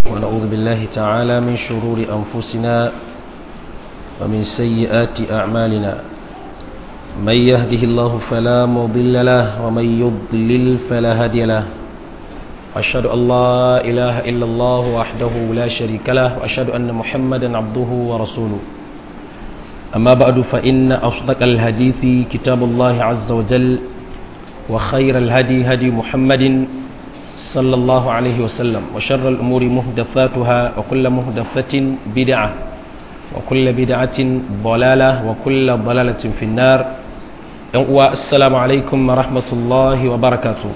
ونعوذ بالله تعالى من شرور أنفسنا ومن سيئات أعمالنا من يهده الله فلا مضل له ومن يضلل فلا هادي له أشهد أن لا إله إلا الله وحده لا شريك له وأشهد أن محمدا عبده ورسوله أما بعد فإن أصدق الحديث كتاب الله عز وجل وخير الهدي هدي محمد صلى الله عليه وسلم وشر الأمور مهدفاتها وكل مهدفة بدعة وكل بدعة ضلالة وكل ضلالة في النار السلام عليكم ورحمة الله وبركاته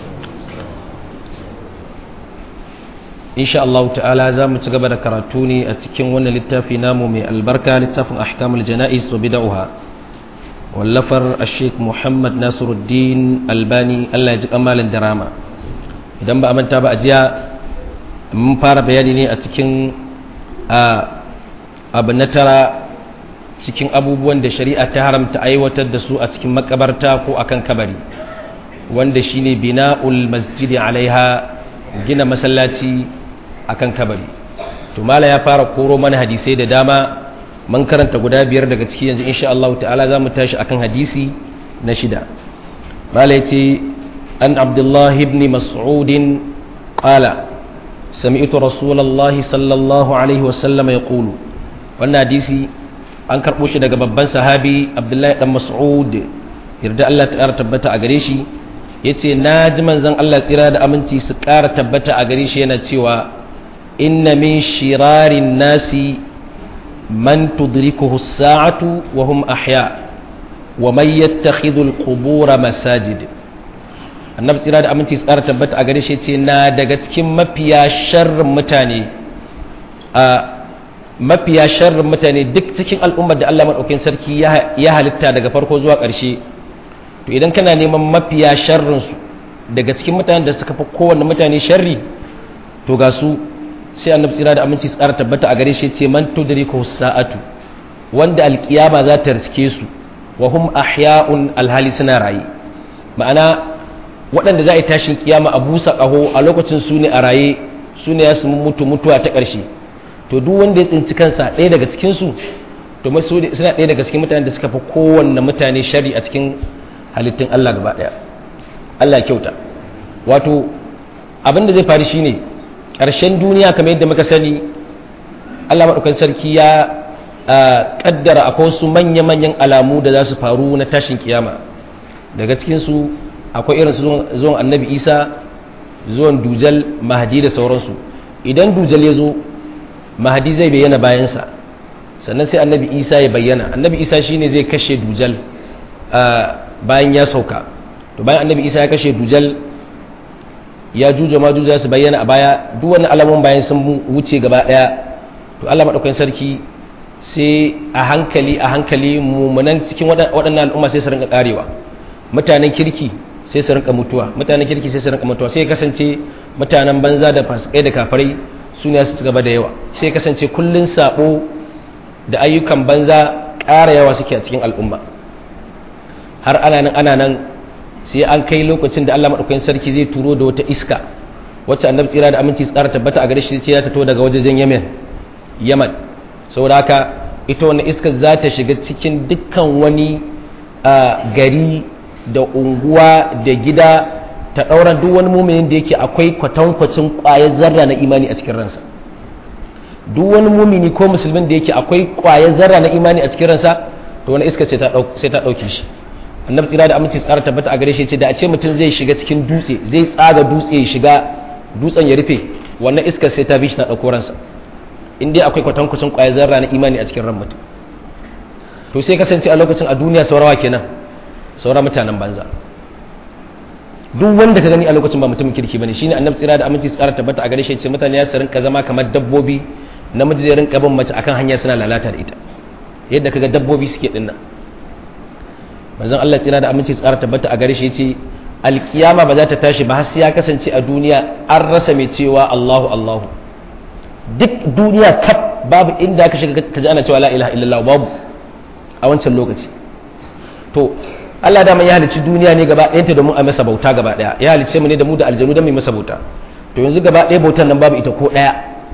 إن شاء الله تعالى زام تقبل كراتوني أتكين وانا للتافي نامو من البركة للتافي أحكام الجنائز وبدعها واللفر الشيخ محمد ناصر الدين الباني الله يجب أمال الدراما idan ba a manta ba a jiya mun fara bayani ne a cikin abu na tara cikin abubuwan da shari'a ta haramta aiwatar da su a cikin makabarta ko akan kabari wanda shine bina'ul masjidi alaiha gina masallaci akan kabari to mala ya fara koro mana hadisai da dama mun karanta guda biyar daga ciki yanzu insha Allah ta'ala za mu tashi akan hadisi na shida mala ya ce عن عبد الله بن مسعود قال سمعت رسول الله صلى الله عليه وسلم يقول wannan hadisi an karɓo shi daga babban sahabi abdullahi dan mas'ud yarda Allah ta ƙara tabbata a gare shi yace na ji manzon Allah tsira da aminci su ƙara tabbata a gare shi yana cewa inna min shirarin nasi man tudrikuhu as-sa'atu wa hum ahya wa man yattakhidhu al-qubura masajid annabi tsira da aminci tsara tabbata a gare shi ce na daga cikin mafiya sharrin mutane a mafiya sharrin mutane duk cikin al'ummar da Allah maɗaukin sarki ya halitta daga farko zuwa ƙarshe to idan kana neman mafiya sharrin su daga cikin mutanen da suka fi kowanne mutane sharri to ga su sai annabi tsira da aminci tsara tabbata a gare shi ce man tudriku sa'atu wanda alkiyama za ta riske su wa hum ahya'un alhali suna raye ma'ana waɗanda za a yi tashin kiyama a busa ƙaho a lokacin su ne a raye su ne ya su mutu mutuwa ta ƙarshe to duk wanda ya tsinci kansa ɗaya daga cikinsu to suna ɗaya daga cikin mutanen da suka fi kowanne mutane shari a cikin halittun Allah gaba ɗaya Allah kyauta wato abin da zai faru shine ƙarshen duniya kamar yadda muka sani Allah maɗaukan sarki ya ƙaddara akwai wasu manya-manyan alamu da za su faru na tashin kiyama daga cikinsu akwai irin zuwan annabi isa zuwan dujal mahadi da sauransu idan dujal ya zo mahadi zai bayyana bayansa sannan sai annabi isa ya bayyana annabi isa shine zai kashe dujal bayan ya sauka to bayan annabi isa ya kashe dujal ya juja ma juja su bayyana a baya duk wani alamun bayan sun wuce gaba daya to allah maɗaukakin sarki sai a hankali a hankali mummunan cikin waɗannan al'umma sai su rinka karewa mutanen kirki sai su rinka mutuwa mutanen kirki sai su rinka mutuwa sai kasance mutanen banza da fasikai da kafarai su ne su ci gaba da yawa sai kasance kullun sabo da ayyukan banza ƙara yawa suke a cikin al'umma har ana nan ana nan sai an kai lokacin da Allah madaukakin sarki zai turo da wata iska wacce annabi tsira da aminci tsara tabbata a gare shi sai ta to daga wajen Yemen Yaman saboda haka ita wannan iskar za ta shiga cikin dukkan wani gari da unguwa da gida ta ɗaura duk wani muminin da yake akwai kwatankwacin ƙwayar zarra na imani a cikin ransa duk wani mumini ko musulmin da yake akwai ƙwayar zarra na imani a cikin ransa to wani iska sai ta ɗauke shi annabi tsira da aminci tsara tabbata a gare shi ce da a ce mutum zai shiga cikin dutse zai tsaga dutse ya shiga dutsen ya rufe wannan iska sai ta bi shi na ɗauko ransa in dai akwai kwatankwacin ƙwayar zarra na imani a cikin ran mutum to sai kasance a lokacin a duniya saurawa kenan sauran mutanen banza duk wanda ka gani a lokacin ba mutumin kirki bane shine annabi tsira da aminci tsara tabbata a gare shi ce mutane ya rinka zama kamar dabbobi namiji zai rinka bin mace akan hanya suna lalata da ita yadda kaga dabbobi suke dinnan manzon Allah tsira da aminci tsara tabbata a gare shi yace alkiyama ba za ta tashi ba har sai ya kasance a duniya an rasa mai cewa Allahu Allahu duk duniya kaf babu inda ka shiga ka ji ana cewa la ilaha illallah babu a wancan lokaci to Allah da ya halicci duniya ne gaba ɗayanta domin a masa bauta gaba ɗaya ya halicce mu ne da mu da aljanu don mu masa bauta to yanzu gaba ɗaya bautan nan babu ita ko ɗaya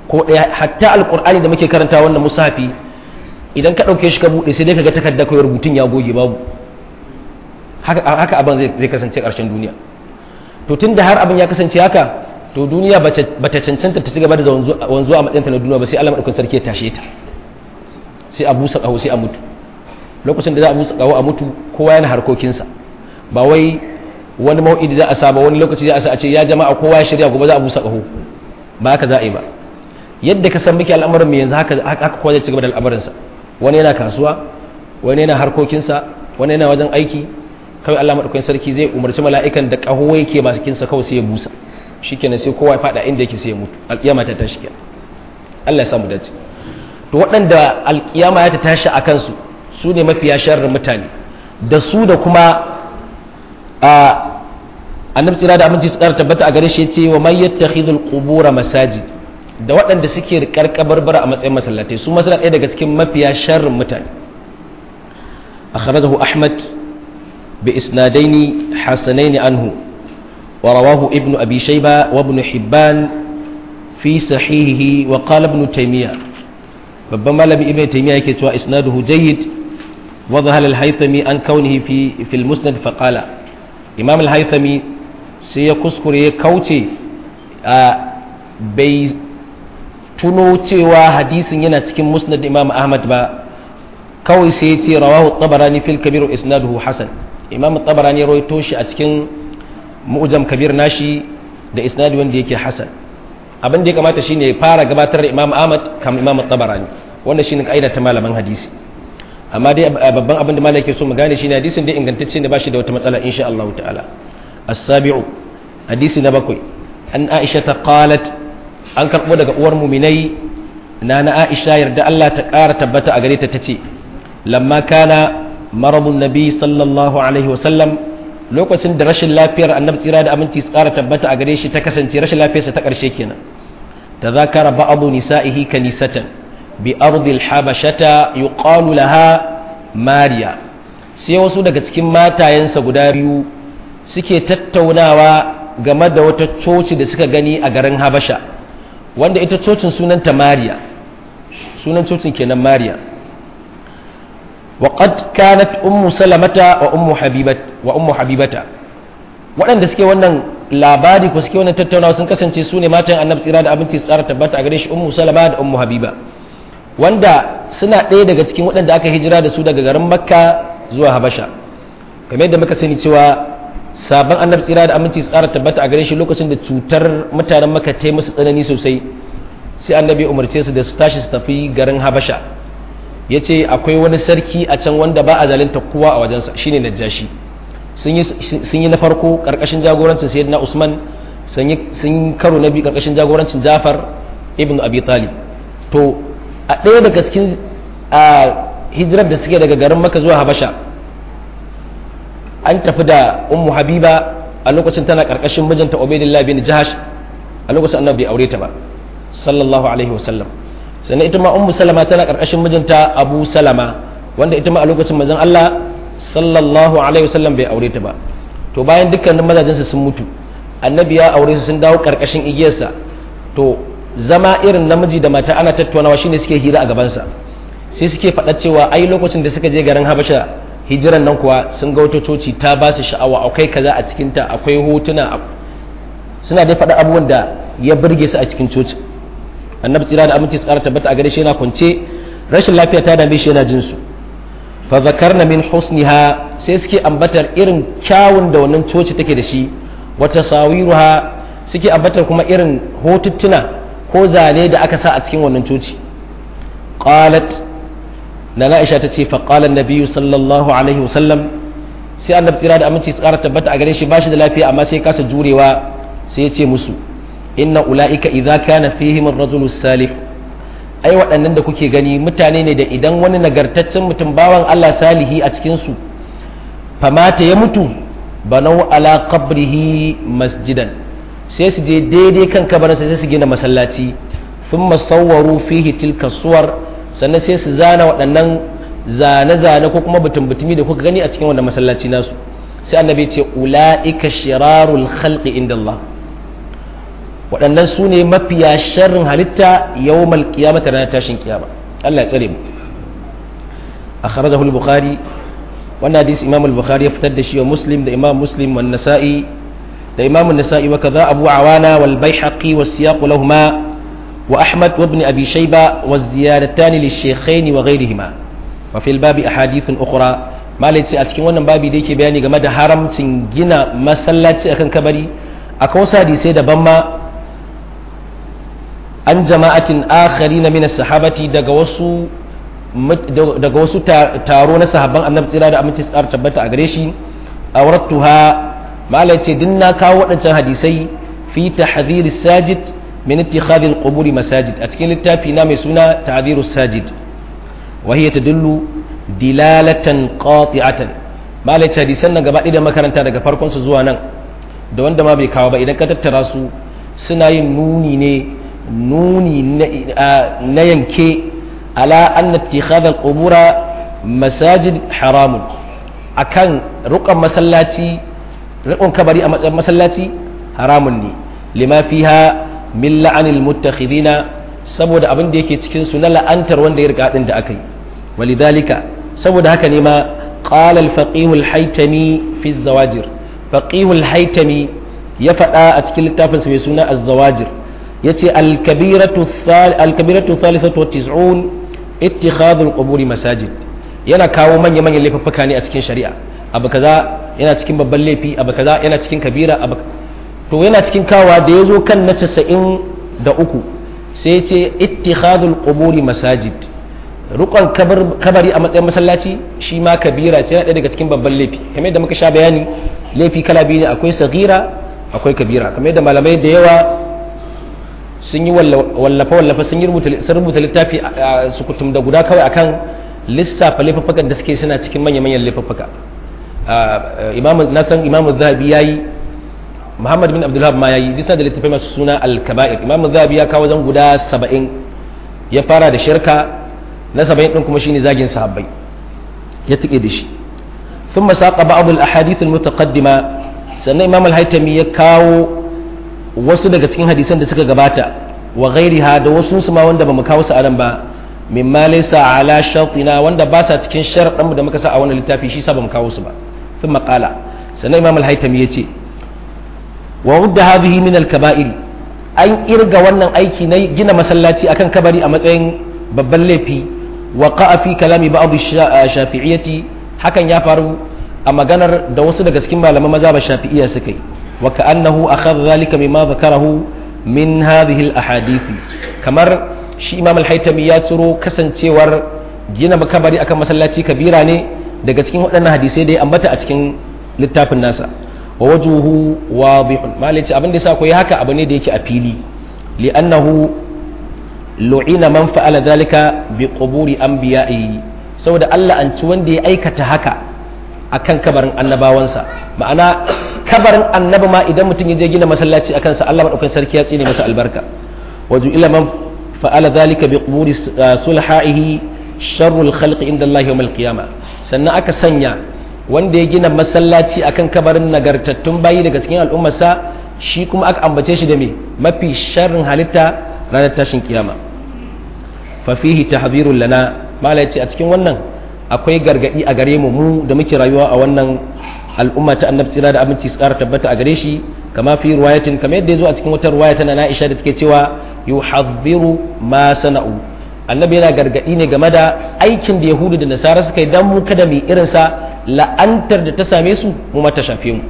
ko ɗaya hatta alƙur'ani da muke karanta wannan musafi idan ka ɗauke shi ka buɗe sai dai ka ga takarda kawai rubutun ya goge babu haka abin zai kasance ƙarshen duniya to tun da har abin ya kasance haka to duniya ba ta cancanta ta ci gaba da wanzuwa a matsayinta na duniya ba sai Allah maɗaukakin sarki ya tashe ta sai a busa ƙaho sai a mutu lokacin da za a busa ƙaho a mutu kowa yana harkokinsa ba wai wani mau'idi za a saba wani lokaci za a sa a ce ya jama'a kowa ya shirya gobe za a busa ƙaho ba haka za a yi ba yadda ka san muke al'amuran mu yanzu haka haka kowa zai ci gaba da al'amuransa wani yana kasuwa wani yana harkokinsa wani yana wajen aiki kawai Allah madaukakin sarki zai umarci mala'ikan da ƙaho yake masu kinsa kawai sai ya busa shikenan sai kowa ya fada inda yake sai ya mutu alƙiyama ta tashi kenan Allah ya samu dace to waɗanda alƙiyama ya ta tashi a kansu su ne mafiya sharrin mutane da su da kuma a annabi tsira da aminci su ƙara tabbata a gare shi ce wa man yattakhidul qubura masajid da waɗanda suke riƙar kabarbara a matsayin masallatai su masana ɗaya daga cikin mafiya sharrin mutane akhrajahu ahmad bi isnadaini hasanaini anhu wa rawahu ibnu abi shayba wa ibn hibban fi sahihihi wa qala ibn taymiyyah babban malami ibn taymiyyah yake cewa isnaduhu jayyid wa dhahal al-haythami an kaunihi fi fi al-musnad fa qala imam al-haythami sai ya kuskure ya kauce bai tuno cewa hadisin yana cikin musnad imam ahmad ba kawai sai ya ce rawahu tabarani fil kabir isnaduhu hasan imam tabarani ya rawaito shi a cikin mu'jam kabir nashi da isnadi wanda yake hasan abin da ya kamata shine ya fara gabatar da imam ahmad kam imam tabarani wanda shine kaida ta malaman hadisi amma dai babban abin da malai yake so mu gane shine hadisin dai ingantacce ne ba shi da wata matsala insha Allah ta'ala as-sabi'u hadisi na bakwai an aisha ta qalat an karbo daga uwar muminai na na aisha yarda Allah ta ƙara tabbata a gare ta tace lamma kana marabun nabi sallallahu alaihi wa sallam lokacin da rashin lafiyar annabi tsira da aminci su ƙara tabbata a gare shi ta kasance rashin lafiyarsa ta ƙarshe kenan tazakara ba'adu nisa'ihi kanisatan bi ardil habashata yuqalu laha mariya sai wasu daga cikin matayensa guda biyu suke tattaunawa game da wata coci da suka gani a garin habasha wanda ita cocin sunanta mariya sunan cocin kenan mariya wa qad kanat ummu salamata wa ummu habibat wa ummu habibata waɗanda suke wannan labari ko suke wannan tattaunawa sun kasance su ne matan annabi tsira da abinci su tsara tabbata a gare shi ummu salama da ummu habiba wanda suna ɗaya daga cikin waɗanda aka hijira da su daga garin makka zuwa habasha kamar yadda muka sani cewa sabon annabi tsira da aminci tsara tabbata a gare shi lokacin da cutar mutanen maka ta musu tsanani sosai sai annabi umarce su da su tashi su tafi garin habasha ya ce akwai wani sarki a can wanda ba a zalunta kowa a wajensa shine najashi sun yi na farko karkashin jagorancin sayyidina usman sun yi karo na biyu karkashin jagorancin jafar ibn abi talib to a ɗaya daga cikin hijirar da suke daga garin maka zuwa habasha an tafi da ummu habiba a lokacin tana karkashin mijinta ubaidillah bin jahash a lokacin annabi bai aure ta ba sallallahu alaihi wasallam sannan ita ma ummu salama tana karkashin mijinta abu salama wanda ita ma a lokacin manzon Allah sallallahu alaihi wasallam bai aure ta ba to bayan dukkanin mazajinsu sun mutu annabi ya aure su sun dawo karkashin igiyarsa to zama irin namiji da mata ana tattaunawa shine suke hira a gabansa sai suke faɗa cewa ai lokacin da suka je garin habasha hijiran nan kuwa sun ga wata coci ta ba su sha'awa akwai kaza a cikinta akwai hotuna suna dai faɗa abubuwan da ya burge su a cikin coci annabi tsira da aminci tsara tabbata a gare shi yana kwance rashin lafiya ta dame shi yana jin su fa zakarna min husniha sai suke ambatar irin kyawun da wannan coci take da shi wata sawiruha suke ambatar kuma irin hotuttuna ko zane da aka sa a cikin wannan coci qalat na Aisha ta ce fa qala an sallallahu alaihi wasallam sai annabi tsira da aminci tsara tabbata a gare shi bashi da lafiya amma sai kasa jurewa sai ya ce musu inna ula'ika idza kana fihim ar-rajulu salih ai waɗannan da kuke gani mutane ne da idan wani nagartaccen mutum bawan Allah salihi a cikin su famata ya mutu banau ala qabrihi masjidan sai su je daidai kan kabarin sai su gina masallaci thumma sawwaru fihi tilka suwar sannan sai su zana waɗannan zane-zane ko kuma butun-butumi da kuka gani a cikin wannan masallaci nasu sai annabi ce ula'ika shirarul khalqi inda Allah waɗannan su ne mafiya sharrin halitta yawmal qiyamata ranar tashin kiyama Allah ya tsare mu akhrajahu al-bukhari wannan hadisi imam al-bukhari ya fitar da shi wa muslim da imam muslim wa nasa'i da imam an-nasa'i wa kaza abu awana wal baihaqi wa siyaq lahumma wa ahmad wa ibn abi shayba wa ziyadatan lish-shaykhayn wa ghayrihima wa fil babi ahadith ukhra malai ce a cikin wannan babi da yake bayani game da haramcin gina masallaci akan kabari akwai wasu hadisai daban ma an jama'atin akhari na mina sahabati daga wasu daga wasu taro na sahabban annabi tsira da aminci tsar tabbata a gare shi awrattuha malai ce din na kawo waɗancan hadisai fi tahdhir sajid min ittikhadhi al-quburi masajid a cikin littafi na mai suna tahdhir sajid wa hiya tadullu dilalatan qati'atan malai ce hadisan nan gaba da makaranta daga farkon su zuwa nan da wanda ma bai kawo ba idan ka tattara su suna yin nuni ne nuni na yanke ala anna ittikhadha al-qubura masajid haramun akan rukan masallaci rukun kabari a matsayin masallaci haramun ne lima fiha min la'anil muttakhidina saboda abin da yake cikin su na la'antar wanda ya riga din da aka yi walidhalika saboda haka ne ma qala al-faqih al-haytami fi az-zawajir faqih al-haytami ya faɗa a cikin littafin sa mai suna az-zawajir yace al-kabiratu al-kabiratu thalithatu wa tis'un ittikhadul quburi masajid yana kawo manya manyan laifuffuka ne a cikin shari'a abu kaza yana cikin babban laifi abu kaza yana cikin kabira abu to yana cikin kawa da yazo kan na 93 sai ce ittikhadul quburi masajid rukon kabari a matsayin masallaci shi ma kabira ce yana daga cikin babban laifi kamar yadda muka sha bayani laifi kala biyu ne akwai sagira akwai kabira kamar yadda malamai da yawa sun yi wallafa wallafa sun yi rubuta littafi su kutum da guda kawai akan lissafa laifuffukan da suke suna cikin manya-manyan laifuffuka na san imamu zahabi ya yi muhammad bin abdullahab ma ya yi disa da littafai masu suna al-kaba'ir imamu zahabi ya kawo zan guda saba'in ya fara da shirka na saba'in ɗin kuma shine zagin sahabbai ya tuke da shi ثم ساق بعض الأحاديث المتقدمة sannan imam al-haitami ya kawo wasu daga cikin hadisan da suka gabata wa ghairiha da wasu su ma wanda bamu kawo su anan ba mimma laysa ala shartina wanda ba sa cikin sharadan mu da muka sa a wannan littafi shi sa bamu kawo su ba thumma qala sannan imam al-haitami yace wa udda hadhihi min al-kaba'ir an irga wannan aiki na gina masallaci akan kabari a matsayin babban laifi wa qa'a fi kalami ba'd shafi'iyyati hakan ya faru a maganar da wasu daga cikin malaman maza ba shafi'iyya suka yi wa ka'annahu akhadha zalika mimma zakarahu min hadhihi al-ahadith kamar shi imam al-haytami ya tsoro kasancewar gina makabari akan masallaci kabira ne daga cikin waɗannan hadisai da ya ambata a cikin littafin nasa wa wajuhu wadihun malici abin da yasa ko yi haka abu ne da yake a fili li'annahu lu'ina man fa'ala zalika bi quburi anbiya'i saboda Allah an ci wanda ya aikata haka akan kabarin annabawansa ma'ana kabarin annabi ma idan mutum ya je gina masallaci akan sa Allah madaukakin sarki ya tsine masa albarka waju ila man fa'ala dhalika bi quburi sulhaihi sharrul khalqi inda Allah yawm al-qiyamah sannan aka sanya wanda ya gina masallaci akan kabarin nagartattun bayi daga cikin al'ummarsa shi kuma aka ambace shi da me mafi sharrin halitta ranar tashin kiyama fa fihi tahdhirun lana malai ce a cikin wannan akwai gargadi a gare mu mu da muke rayuwa a wannan al'umma ta annabi tsira da abinci su ƙara tabbata a gare shi kama fi ruwayatin kamar yadda ya zo a cikin wata ruwaya tana na Aisha da take cewa yuhadhiru ma sana'u annabi yana gargadi ne game da aikin da yahudu da nasara suka yi dan mu kada mu irin sa la'antar da ta same su mu mata shafe mu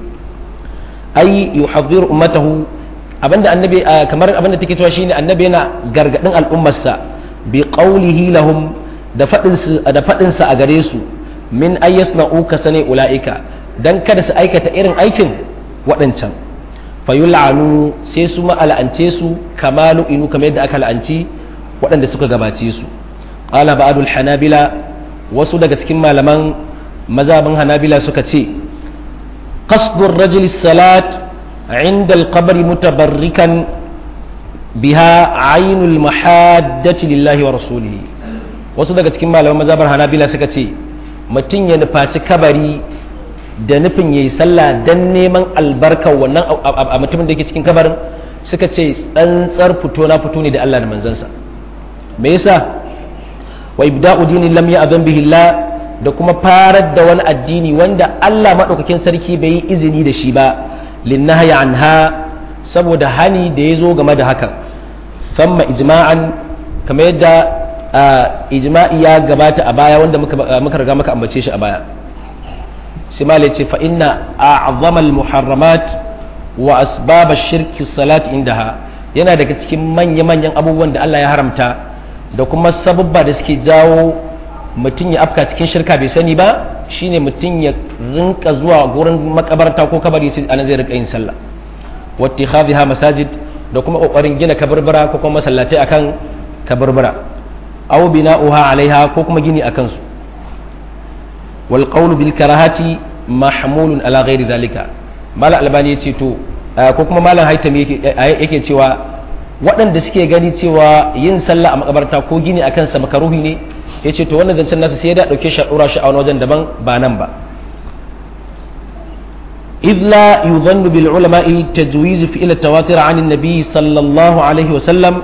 ai yuhadhiru ummatahu abinda annabi kamar abinda take cewa shine annabi yana gargadin al'ummarsa bi qawlihi lahum da faɗinsa a gare su min ayyas na uka sane ula'ika don kada su aikata irin aikin waɗancan fayu la'anu sai su ma'ala'ance su kama lu'inu kamar yadda aka la'anci waɗanda suka gabace su ƙala ba'adul hanabila wasu daga cikin malaman mazabin hanabila suka ce qasdur rajul salat inda alqabri mutabarrikan biha ainul mahaddati lillahi wa rasulihi wasu daga cikin malaman mazabar hanabila suka ce mutum ya nufaci kabari da nufin ya yi sallah don neman albarkar wannan a mutumin da ke cikin kabarin suka ce tsantsar fito na fito ne da Allah da manzansa me yasa wa ibda'u dinin lam ya'zan bihi Allah da kuma farar da wani addini wanda Allah madaukakin sarki bai yi izini da shi ba linnahyi anha saboda hani da ya zo game da hakan famma ijma'an kamar yadda ijma'i ya gabata a baya wanda muka riga muka ambace shi a baya sai malai ce fa inna a'zama al-muharramat wa asbab ash-shirk salat indaha yana daga cikin manya-manyan abubuwan da Allah ya haramta da kuma sababba da suke jawo mutum ya afka cikin shirka bai sani ba shine mutum ya rinka zuwa gurin makabarta ko kabari sai anan zai rinka yin sallah wa ittikhadha masajid da kuma kokarin gina kabarbara ko kuma masallatai akan kabarbara aw bina'uha alaiha ko kuma gini akan su wal qawlu bil karahati mahmulun ala ghairi zalika mala albani yace to ko kuma malam haitami yake yake cewa waɗanda suke gani cewa yin sallah a makabarta ko gini akan sa makaruhi ne yace to wannan zancen nasu sai ya dauke shi a dora shi a wani wajen daban ba nan ba إذ لا يظن بالعلماء تجويز فعل التواتر عن النبي صلى الله عليه وسلم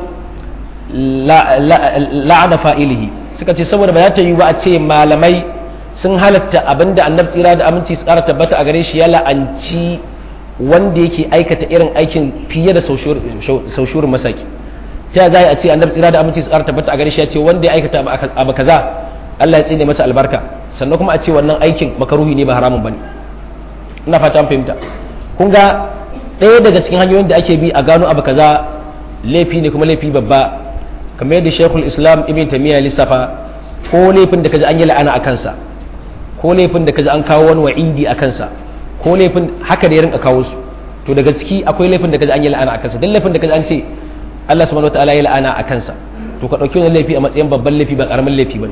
la'ana fa'ilihi suka ce saboda ba za ta yi ba a ce malamai sun halatta abinda annabi tsira da aminci su kara tabbata a gare shi ya la'anci wanda yake aikata irin aikin fiye da saushurin masaki ta za a ce annabi tsira da aminci su kara tabbata a gare shi ya ce wanda ya aikata abu kaza Allah ya tsine masa albarka sannan kuma a ce wannan aikin makaruhi ne ba haramun bane ina fata fahimta kun ga ɗaya daga cikin hanyoyin da ake bi a gano abu kaza laifi ne kuma laifi babba kamar yadda shekul islam ibn tamiya lissafa ko laifin da kaji an yi la'ana a kansa ko laifin da kaji an kawo wani wa'idi a kansa ko laifin haka da ya rinka kawo su to daga ciki akwai laifin da kaji an yi la'ana a kansa duk laifin da kaji an ce Allah subhanahu wataala ya la'ana a kansa to ka dauki wannan laifi a matsayin babban laifi ba karamin laifi bane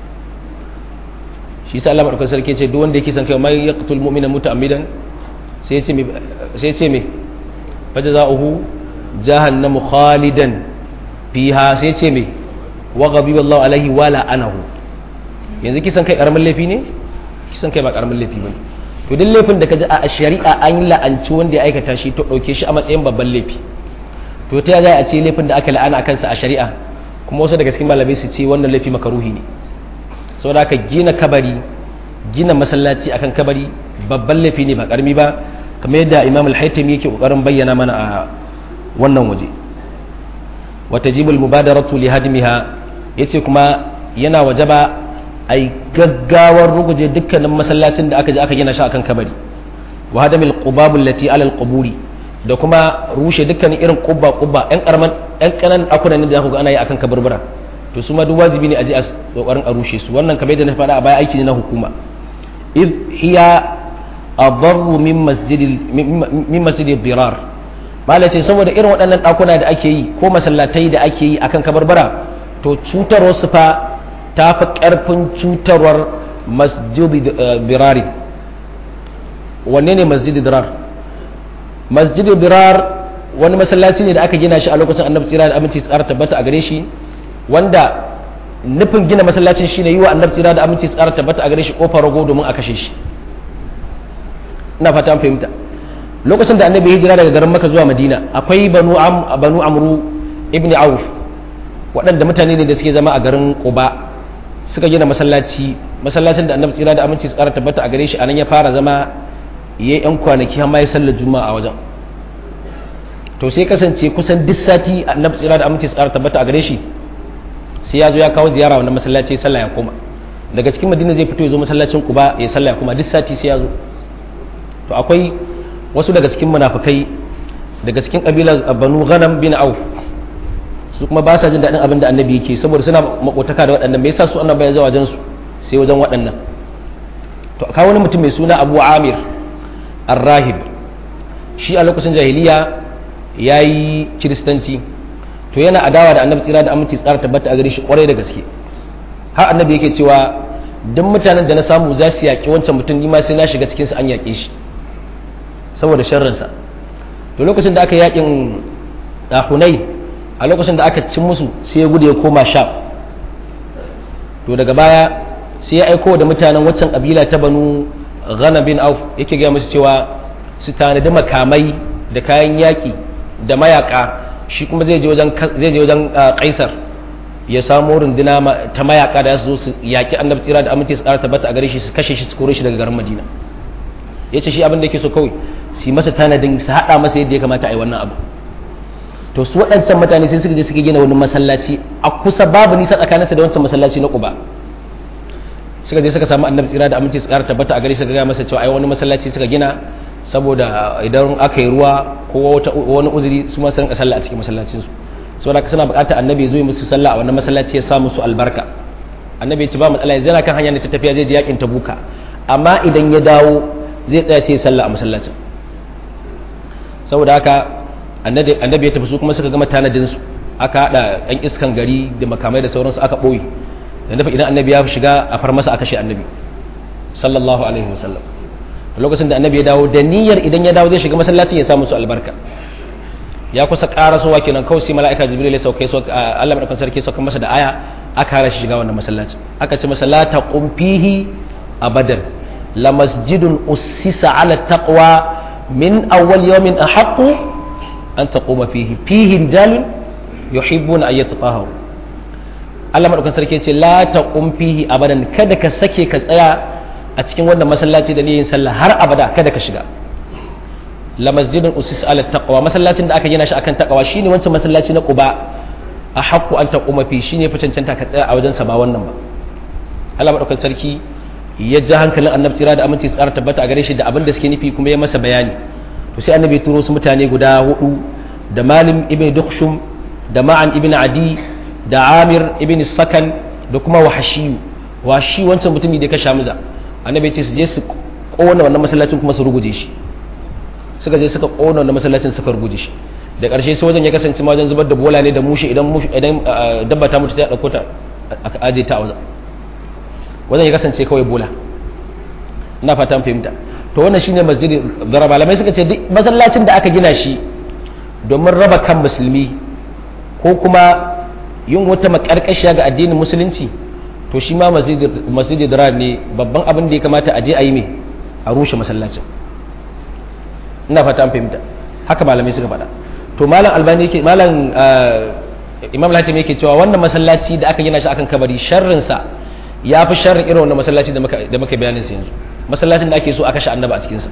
shi yasa Allah madaukakin sarki ce duk wanda yake san kai mai yaqtul mu'mina muta'ammidan sai ya ce me sai ya ce me fajza'uhu jahannamu khalidan fiha sai ce me wa ghadiba Allah alaihi wa la'anahu yanzu kisan kai karamin laifi ne kisan kai ba karamin laifi bane to duk laifin da kaji a shari'a an la'anci wanda ya aikata shi to dauke shi a matsayin babban laifi to ta za a ce laifin da aka la'ana kansa a shari'a kuma wasu daga cikin malamai su ce wannan laifi makaruhi ne saboda haka gina kabari gina masallaci akan kabari babban laifi ne ba karami ba kamar yadda imam al-haytami yake kokarin bayyana mana a wannan waje وتجيب المبادرة لهدمها yace kuma yana wajaba ai gaggawar ruguje dukkanin masallacin da aka je aka gina shi akan kabari wa hadamil qubab allati ala alquburi da kuma rushe dukkanin irin qubba qubba ɗan karaman ɗan kanan akunan da aka ga ana yi akan kaburbura to su ma duk wajibi ne a je a kokarin a rushe su wannan kamar yadda na faɗa a baya aiki ne na hukuma id hiya adarru min masjidil min masjidil dirar malai ce saboda irin waɗannan ɗakuna da ake yi ko masallatai da ake yi akan kabarbara to cutarwar su fa ta fi ƙarfin cutarwar masjidi birari wanne ne masjidi dirar masjidi dirar wani masallaci ne da aka gina shi a lokacin annabi tsira da aminci tsara tabbata a gare shi wanda nufin gina masallacin shine yi wa annabi tsira da aminci tsara tabbata a gare shi kofar rago domin a kashe shi ina fata an fahimta lokacin da annabi hijira daga garin maka zuwa madina akwai banu banu amru ibn auf waɗanda mutane ne da suke zama a garin quba suka gina masallaci masallacin da annabi tsira da aminci tsara tabbata a gare shi anan ya fara zama yayi yan kwanaki har ma ya sallar juma'a a wajen to sai kasance kusan duk sati annabi tsira da aminci tsara tabbata a gare shi sai ya zo ya kawo ziyara wannan masallaci sallah ya koma daga cikin madina zai fito ya zo masallacin quba ya sallah ya koma duk sati sai ya zo to akwai wasu daga cikin munafikai daga cikin kabilar banu ghanam bin auf su kuma ba sa jin daɗin abin da annabi yake saboda suna makotaka da waɗannan me yasa su annabi ya zo wajen su sai wajen waɗannan to akwai wani mutum mai suna abu amir ar-rahib shi a lokacin jahiliya ya yi kiristanci to yana adawa da annabi tsira da aminci tsara tabbata a gare shi kwarai da gaske har annabi yake cewa duk mutanen da na samu za su yaƙi wancan mutum ni ma sai na shiga cikinsu an yaƙe shi saboda sharrinsa to lokacin da aka yaƙin hunai a lokacin da aka cin musu sai ya gudu ya koma sha to daga baya sai ya aiko da mutanen waccan kabila ta banu ghana bin auf yake gaya musu cewa su tanadi makamai da kayan yaƙi da mayaka shi kuma zai je wajen zai je wajen kaisar ya samu runduna ta mayaka da su zo su yaki annabi tsira da aminci su ƙara tabbata a gare shi su kashe shi su kore shi daga garin madina ya ce shi abin da yake so kawai su yi masa tanadin su haɗa masa yadda ya kamata a yi wannan abu to su waɗancan mutane sai suka je suka gina wani masallaci a kusa babu nisa tsakaninsa da wancan masallaci na Quba suka je suka samu annabi tsira da aminci su ƙara tabbata a gare shi ga masa cewa ai wani masallaci suka gina saboda idan aka yi ruwa ko wani uzuri su ma su rinka sallah a cikin masallacin su saboda suna buƙatar annabi ya zo musu sallah a wannan masallaci ya sa musu albarka annabi ya ce ba matsala yanzu yana kan hanya ne ta tafiya zai je yakin tabuka amma idan ya dawo zai tsaya ce sallah a masallacin saboda haka annabi ya tafi su kuma suka gama tanadin su aka hada ɗan iskan gari da makamai da sauransu aka ɓoye da dafa idan annabi ya shiga a far masa aka shi annabi sallallahu alaihi wasallam a lokacin da annabi ya dawo da niyyar idan ya dawo zai shiga masallacin ya samu su albarka ya kusa karasowa kenan kawai sai mala'ika jibril ya sauke su Allah madaukakin sarki sauka masa da aya aka hana shi shiga wannan masallacin aka ce masa la taqum fihi abadan la masjidun ussisa ala taqwa min awwal yawmin ahaqqu an taquma fihi fihi rijalun yuhibbuna an yatahharu Allah madaukakin sarki ce la taqum fihi abadan kada ka sake ka tsaya a cikin wannan masallaci da niyyar sallah har abada kada ka shiga la masjidun usis ala taqwa masallacin da aka gina shi akan taqwa shine wancan masallaci na Quba a haqqu an taquma fi shine fa cancanta ka tsaya a wajen sa ba wannan ba Allah madaukakin sarki ya ja hankalin annabi tsira da aminci tsara tabbata a gare shi da abin da suke nufi kuma ya masa bayani to sai annabi turo su mutane guda hudu da Malim ibn Dukhshum da Ma'an ibn Adi da Amir ibn Sakan da kuma Wahashi washi wancan mutumi da ya kashe Hamza annabi ya ce su je su kona wannan masallacin kuma su ruguje shi suka je suka kona wannan masallacin suka ruguje shi da ƙarshe sai wajen ya kasance ma wajen zubar da bola ne da mushe idan idan dabba ta mutu sai a dauko ta aka aje ta a wajen wajen ya kasance kawai bola ina fatan fahimta to wannan shine masjidi zara malamai suka ce duk masallacin da aka gina shi domin raba kan musulmi ko kuma yin wata makarkashiya ga addinin musulunci to shi ma masjidi zara ne babban abin da ya kamata a je a yi mai a rushe masallacin ina fata an fahimta haka malamai suka faɗa to malam albani yake malam imam latim yake cewa wannan masallaci da aka gina shi akan kabari sharrin sa ya fi sharrin irin wannan masallaci da muka da muka bayanin sa yanzu masallacin da ake so aka sha annaba a cikin sa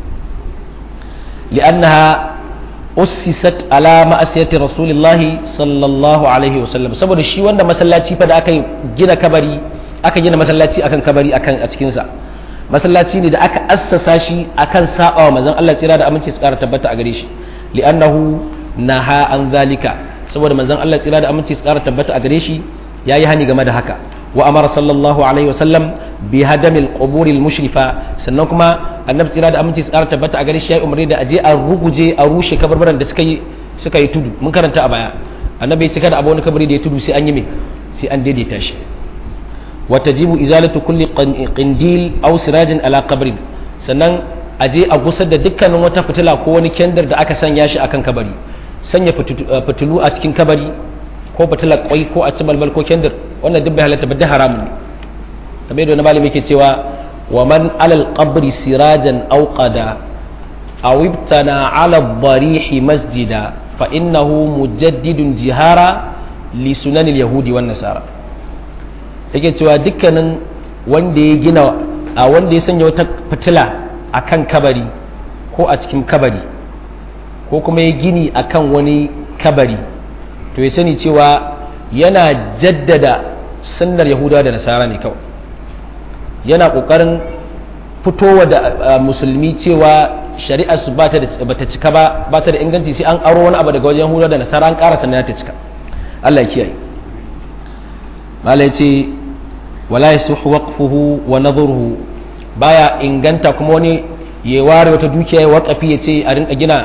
li'annaha ussisat ala ma'asiyati rasulillahi sallallahu alaihi wasallam saboda shi wanda masallaci fa da aka gina kabari aka gina masallaci akan kabari akan a cikin sa masallaci ne da aka assasa shi akan saba wa manzon Allah tsira da aminci su kara tabbata a gare shi li'annahu naha an zalika saboda manzon Allah tsira da aminci su kara tabbata a gare shi yayi hani game da haka wa amara sallallahu alaihi wasallam bi hadamil quburil mushrifa sannan kuma annabi tsira da aminci su kara tabbata a gare shi yayi umarni da aje a ruguje a rushe kabarbaran da suka yi suka yi tudu mun karanta a baya annabi ya cika da abu wani kabari da ya tudu sai an yi me sai an daidaita shi وتجب إزالة كل قنديل أو سراج على قبر sannan a je a gusar da dukkanin wata fitila ko wani kendir da aka sanya shi akan kabari sanya fitilu a cikin kabari ko fitila kwai ko a cibalbal ko kendir wannan duk bai halatta ba da haramun ne kamar yadda wani malami yake cewa wa man alal qabri sirajan aw qada aw ibtana ala barihi masjida fa innahu mujaddidun jihara li sunanil yahudi wan nasara yake cewa dukkanin wanda ya gina a wanda ya sanya wata fitila a kan kabari ko a cikin kabari ko kuma ya gini a kan wani kabari to ya sani cewa yana jaddada sunnar yahuda da nasara ne kawai yana ƙoƙarin fitowa da musulmi cewa shari'ar su ba ta cika ba ba ta da inganci sai an aro wani abu daga wajen yahuda da nasara an ƙara sannan ta cika Allah ya kiyaye malai ce wala yasuhu waqfuhu wa nadhuruhu baya inganta kuma wani ya ware wata dukiya ya waqafi ya ce a rinka gina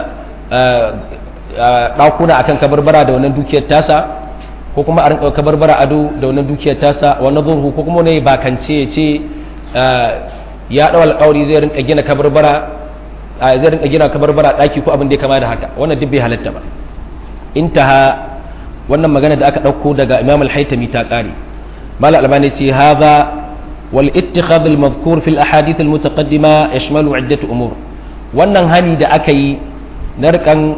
ɗakuna akan kabarbara da wannan dukiyar tasa ko kuma a rinka kabarbara ado da wannan dukiyar tasa wa nadhuruhu ko kuma wani bakance ya ce ya ɗau alƙawari zai rinka gina kabarbara zai rinka gina kabarbara ɗaki ko abin da ya kama da haka wannan duk bai halatta ba intaha wannan magana da aka ɗauko daga imam al-haitami ta ƙare mal albani ce haza wal ittikhadh al madhkur fi al ahadith al mutaqaddima yashmalu iddat umur wannan hani da aka yi na rikan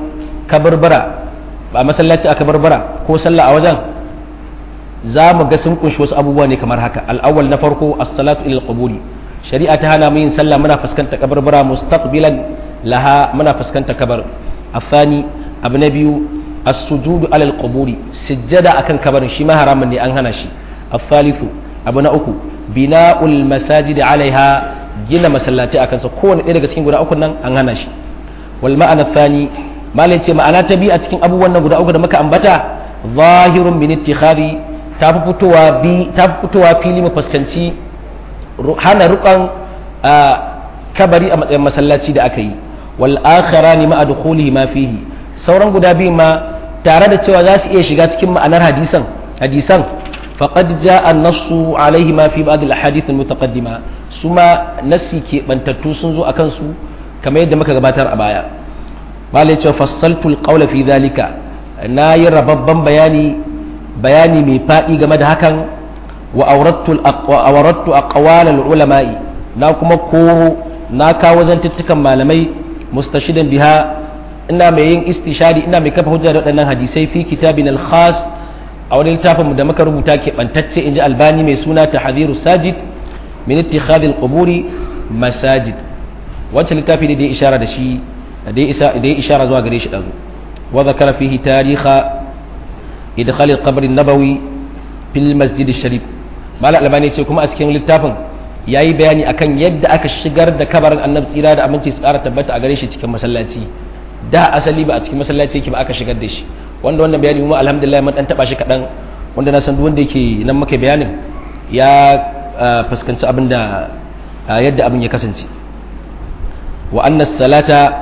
kabarbara ba masallaci aka barbara ko sallah a wajen za mu ga sun kunshi wasu abubuwa ne kamar haka al'awwal na farko as-salatu ila al shari'a ta hana mu yin sallah muna fuskanta kabarbara mustaqbilan laha muna fuskanta kabar afani abu na biyu as-sujudu ala al-quburi sujjada akan kabarin shi ma haramun ne an hana shi afalithu abu na uku bina'ul masajid alaiha gina masallaci akan sa kowane ɗaya daga cikin guda uku nan an hana shi wal ma'ana thani malai ce ma'ana ta biyu a cikin abubuwan nan guda uku da muka ambata zahirun bin ittikhari ta fi fitowa bi ta fi fitowa fili mu fuskanci hana rukan kabari a matsayin masallaci da aka yi wal akharani ma'a dukhulihi ma fihi sauran guda biyu ma tare da cewa za su iya shiga cikin ma'anar hadisan hadisan faqad jaa an-nassu alaihi ma fi ba'd al-ahadith al-mutaqaddima suma nassi ke bantattu sun zo akan su kamar yadda muka gabatar a baya malai ce fassaltu al-qawla fi dhalika na yi rababban bayani bayani mai faɗi game da hakan wa aurattu aqwal al-ulama'i na kuma ko na kawo zantuttukan malamai mustashidan biha ina mai yin istishari ina mai kafa hujja da waɗannan hadisai fi kitabin al-khas a wani littafin da muka rubuta ke bantacce inji albani mai suna tahdhiru sajid min ittikhadil quburi masajid wancan littafi ne da ya ishara da shi da ya ishara zuwa gare shi dazu wa zakara fihi tariha idkhal al-qabr an-nabawi fil masjid sharif malam albani ce kuma a cikin littafin yayi bayani akan yadda aka shigar da kabarin annabi tsira da aminci tsara tabbata a gare shi cikin masallaci da asali ba a cikin masallaci yake ba aka shigar da shi wanda wannan bayani kuma alhamdulillah mun dan taba shi kadan wanda na san duk wanda yake nan muka bayanin ya fuskanci abin da yadda abin ya kasance wa anna salata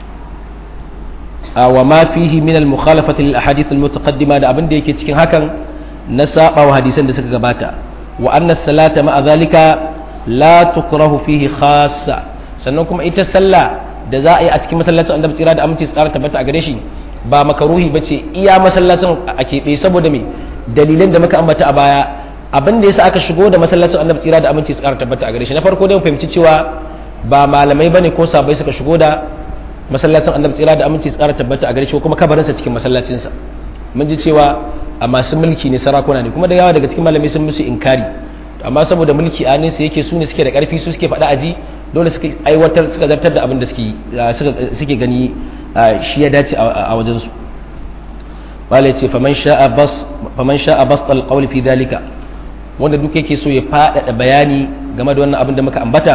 wa ma fihi min al mukhalafati lil ahadith al mutaqaddima da abin da yake cikin hakan na saba wa hadisan da suka gabata wa anna salata ma zalika la tukrahu fihi khassa sannan kuma ita sallah da za a yi a cikin masallacin annabi tsira da aminci tsara tabbata a gare shi ba makaruhi ba ce iya masallacin a keɓe saboda me dalilan da muka ambata a baya abin da yasa aka shigo da masallacin annabi tsira da aminci tsara tabbata a gare shi na farko dai mu fahimci cewa ba malamai bane ko sabai suka shigo da masallacin annabi tsira da aminci tsara tabbata a gare shi ko kuma kabarinsa cikin masallacinsa mun ji cewa a masu mulki ne sarakuna ne kuma da yawa daga cikin malamai sun musu inkari amma saboda mulki a nesa yake su ne suke da karfi su suke faɗa aji dole suka aiwatar suka zartar da abin da suke gani shi ya dace a wajensu wale ce faman sha'a bas alƙawli fi dalika wanda duk yake so ya faɗaɗa bayani game da wannan abin da muka ambata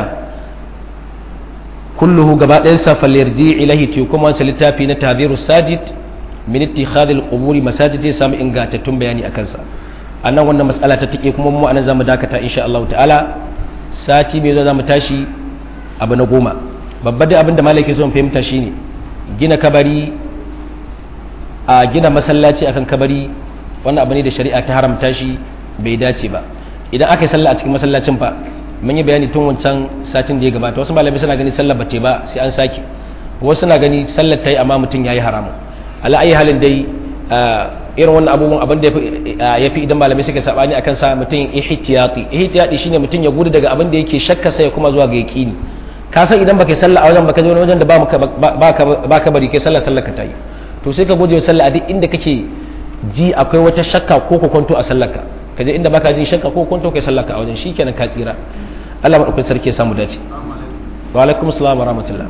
kulluhu gaba ɗayansa falyarji ilahi te kuma wancan littafi na tabiru sajid min ittikhadil quburi masajid zai samu ingantattun bayani a kansa annan wannan matsala ta take kuma mu anan zamu dakata insha Allah ta'ala sati mai zo zamu tashi abu na goma babba da abin da malaki son fahimta shine gina kabari a gina masallaci akan kabari wannan abu ne da shari'a ta haramta shi bai dace ba idan aka yi sallah a cikin masallacin fa mun yi bayani tun wancan satin da ya gabata wasu malamai suna gani sallah ba ba sai an sake wasu suna gani sallar ta yi amma mutum ya yi haramu ala ayi halin dai irin wannan abubuwan abin da ya fi idan malamai suka sabani akan sa mutum ihtiyati ihtiyati shine mutum ya gudu daga abin da yake shakka sai ya kuma zuwa ga yaqini ka san idan baka sallah a wajen baka je wani wajen da ba ka bari kai sallah sallah ka tayi to sai ka guje sallah a duk inda kake ji akwai wata shakka ko kwanto a sallar ka ka je inda baka ji shakka ko kwanto kai sallar ka a wajen shikenan ka tsira Allah madaukakin sarki ya samu dace wa alaikum assalam wa rahmatullah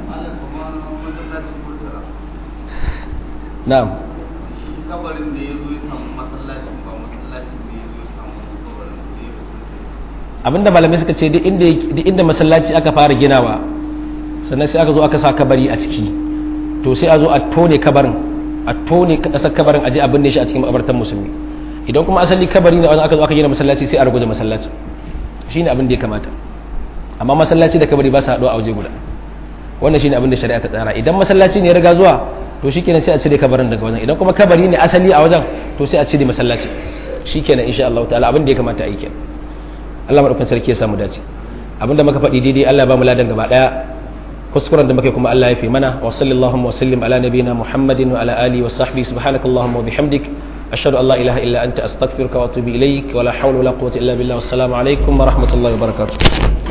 na'am kabarin da ya zo ya samu masallacin ba masallacin da ya zo ya samu kabarin da ya abinda malamai suka ce duk inda masallaci aka fara ginawa sannan sai aka zo aka sa kabari a ciki to sai a zo a tone kabarin a tone kasar kabarin aje a binne shi a cikin makabartan musulmi idan kuma asali kabari ne aka zo aka gina masallaci sai a ruguje masallaci shine abin da ya kamata amma masallaci da kabari ba su haɗuwa a waje guda wannan shine abin da shari'a ta tsara idan masallaci ne ya riga zuwa to shikenan sai a cire kabarin daga wajen idan kuma kabari ne asali a wajen to sai a cire masallaci shikenan insha Allah ta'ala abin da ya kamata a yi kenan Allah madaukakin sarki ya samu dace abinda muka faɗi daidai Allah ba mu ladan gaba daya kuskuren da muke kuma Allah ya fi mana wa sallallahu wa sallim ala nabiyina Muhammadin wa ala alihi wa sahbihi subhanakallahumma wa bihamdik ashhadu an la ilaha illa anta astaghfiruka wa atubu ilaik wa la hawla wa la quwwata illa billah wassalamu alaikum wa rahmatullahi wa barakatuh